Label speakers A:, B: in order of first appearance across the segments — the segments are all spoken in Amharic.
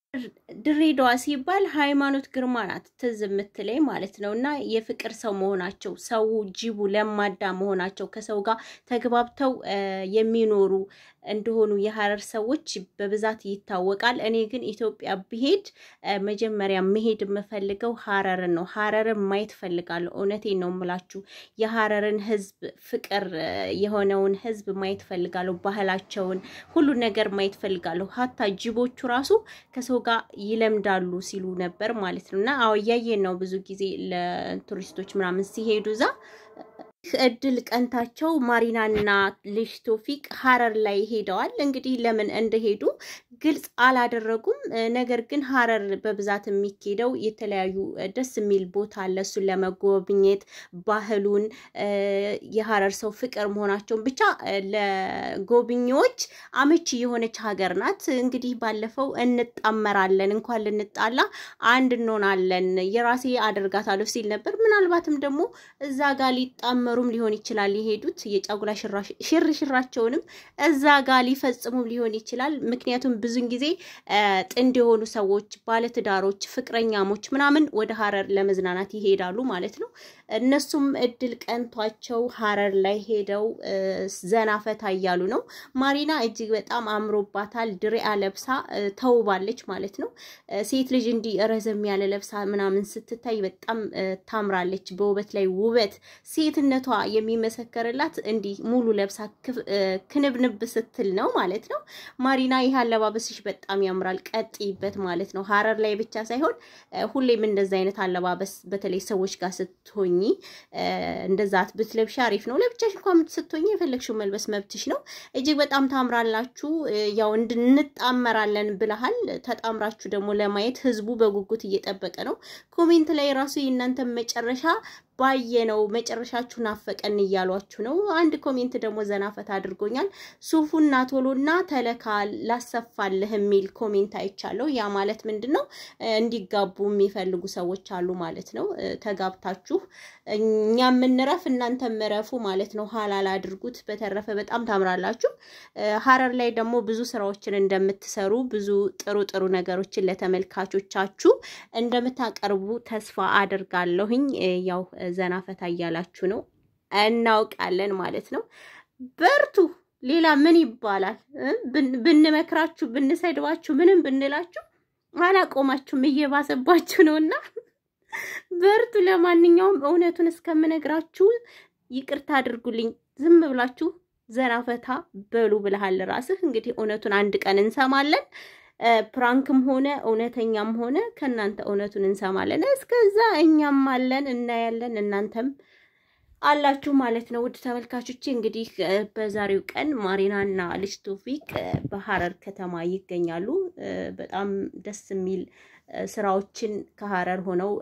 A: ድሬዳዋ ሲባል ሃይማኖት ግርማ ናት ትዝ የምትለኝ ማለት ነው። እና የፍቅር ሰው መሆናቸው ሰው ጅቡ ለማዳ መሆናቸው ከሰው ጋር ተግባብተው የሚኖሩ እንደሆኑ የሀረር ሰዎች በብዛት ይታወቃል። እኔ ግን ኢትዮጵያ ብሄድ መጀመሪያ መሄድ የምፈልገው ሀረርን ነው። ሀረርን ማየት ፈልጋለሁ። እውነቴን ነው የምላችሁ። የሀረርን ሕዝብ ፍቅር የሆነውን ሕዝብ ማየት ፈልጋለሁ። ባህላቸውን፣ ሁሉን ነገር ማየት ፈልጋለሁ። ሀታ ጅቦቹ ራሱ ከሰው ጋር ይለምዳሉ ሲሉ ነበር ማለት ነው። እና አዎ እያየን ነው ብዙ ጊዜ ለቱሪስቶች ምናምን ሲሄዱ እዛ እድል ቀንታቸው ማሪናና ልጅ ቶፊቅ ሀረር ላይ ሄደዋል። እንግዲህ ለምን እንደሄዱ ግልጽ አላደረጉም። ነገር ግን ሀረር በብዛት የሚኬደው የተለያዩ ደስ የሚል ቦታ አለ። እሱን ለመጎብኘት ባህሉን፣ የሀረር ሰው ፍቅር መሆናቸውን ብቻ ለጎብኚዎች አመቺ የሆነች ሀገር ናት። እንግዲህ ባለፈው እንጣመራለን እንኳን ልንጣላ አንድ እንሆናለን የራሴ አደርጋታለሁ ሲል ነበር። ምናልባትም ደግሞ እዛ ጋር ሊጣመሩም ሊሆን ይችላል የሄዱት የጫጉላ ሽርሽራቸውንም እዛ ጋር ሊፈጽሙም ሊሆን ይችላል። ምክንያቱም ብዙን ጊዜ ጥንድ የሆኑ ሰዎች ባለትዳሮች፣ ፍቅረኛሞች ምናምን ወደ ሀረር ለመዝናናት ይሄዳሉ ማለት ነው። እነሱም እድል ቀንቷቸው ሀረር ላይ ሄደው ዘና ፈታ እያሉ ነው። ማሪና እጅግ በጣም አምሮባታል። ድሪያ ለብሳ ተውባለች ማለት ነው። ሴት ልጅ እንዲህ ረዘም ያለ ለብሳ ምናምን ስትታይ በጣም ታምራለች። በውበት ላይ ውበት ሴትነቷ የሚመሰከርላት እንዲህ ሙሉ ለብሳ ክንብንብ ስትል ነው ማለት ነው። ማሪና ይህ አለባበስሽ በጣም ያምራል፣ ቀጥይበት ማለት ነው። ሀረር ላይ ብቻ ሳይሆን ሁሌም እንደዛ አይነት አለባበስ በተለይ ሰዎች ጋር ስትሆኝ እንደዛ ብትለብሻ አሪፍ ነው። ለብቻሽ እንኳን ስትሆኝ የፈለግሽው መልበስ መብትሽ ነው። እጅግ በጣም ታምራላችሁ። ያው እንጣመራለን ብለሃል። ተጣምራችሁ ደግሞ ለማየት ህዝቡ በጉጉት እየጠበቀ ነው። ኮሜንት ላይ ራሱ የእናንተን መጨረሻ ባየነው መጨረሻችሁ ናፈቀን እያሏችሁ ነው። አንድ ኮሜንት ደግሞ ዘናፈት አድርጎኛል። ሱፉና ቶሎና ተለካ ላሰፋልህ የሚል ኮሜንት አይቻለሁ። ያ ማለት ምንድን ነው? እንዲጋቡ የሚፈልጉ ሰዎች አሉ ማለት ነው። ተጋብታችሁ እኛ የምንረፍ እናንተ ምረፉ ማለት ነው። ሀላል አድርጉት። በተረፈ በጣም ታምራላችሁ። ሀረር ላይ ደግሞ ብዙ ስራዎችን እንደምትሰሩ ብዙ ጥሩ ጥሩ ነገሮችን ለተመልካቾቻችሁ እንደምታቀርቡ ተስፋ አድርጋለሁኝ። ያው ዘና ፈታ እያላችሁ ነው እናውቃለን ማለት ነው። በርቱ። ሌላ ምን ይባላል? ብንመክራችሁ፣ ብንሰድባችሁ፣ ምንም ብንላችሁ አላቆማችሁም፣ እየባሰባችሁ ነው እና በርቱ። ለማንኛውም እውነቱን እስከምነግራችሁ ይቅርታ አድርጉልኝ። ዝም ብላችሁ ዘና ፈታ በሉ ብለሃል ራስህ። እንግዲህ እውነቱን አንድ ቀን እንሰማለን። ፕራንክም ሆነ እውነተኛም ሆነ ከእናንተ እውነቱን እንሰማለን። እስከዛ እኛም አለን እናያለን፣ እናንተም አላችሁ ማለት ነው። ውድ ተመልካቾች እንግዲህ በዛሬው ቀን ማሪናና ልጅ ቶፊቅ በሀረር ከተማ ይገኛሉ። በጣም ደስ የሚል ስራዎችን ከሀረር ሆነው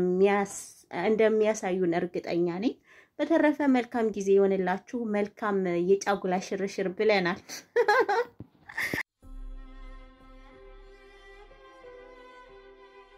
A: እንደሚያሳዩን እርግጠኛ ነኝ። በተረፈ መልካም ጊዜ ይሆንላችሁ። መልካም የጫጉላ ሽርሽር ብለናል።